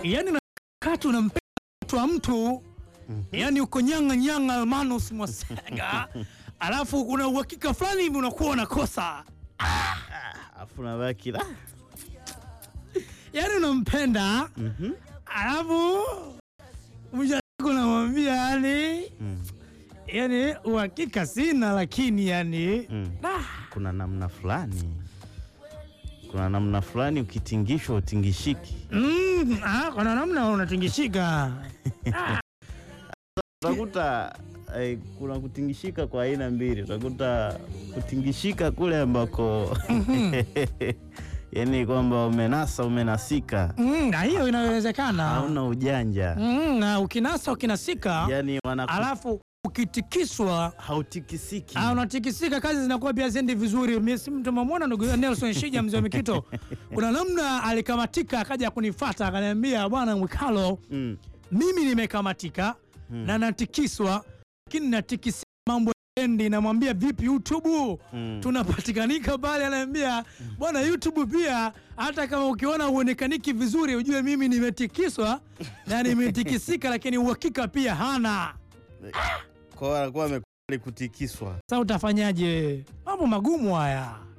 yani nakati unampenda mtu wa mtu yani uko nyanga nyanga Almanus Mwasega alafu kuna uhakika fulani hivi unakuwa unakosa Afu nabaki la. yani unampenda Mhm. alafu mwisho wa siku unamwambia yani Mm. yani uhakika sina lakini yani Mm. ah, Kuna namna fulani, kuna namna fulani ukitingishwa utingishiki. mm, ah, kuna namna unatingishika Utakuta eh, kuna kutingishika kwa aina mbili. Utakuta kutingishika kule ambako yani kwamba umenasa umenasika, mm, na hiyo inawezekana hauna ujanja, mm, na ukinasa ukinasika yani wanaku alafu ukitikiswa hautikisiki. Ah, unatikisika, kazi zinakuwa pia ziendi vizuri. Mimi si mtu mamwona ndugu yangu Nelson Shija mzee wa Mikito, kuna namna alikamatika, akaja kunifuata akaniambia, bwana Mwikalo, Mm. mimi nimekamatika na natikiswa, lakini natikisika mambo endi. Namwambia vipi YouTube Mm. tunapatikanika pale, anaambia bwana YouTube pia, hata kama ukiona uonekaniki vizuri, ujue mimi nimetikiswa na nimetikisika, lakini uhakika pia hana. Kwa hiyo anakuwa amekubali kutikiswa. Sasa utafanyaje? Mambo magumu haya.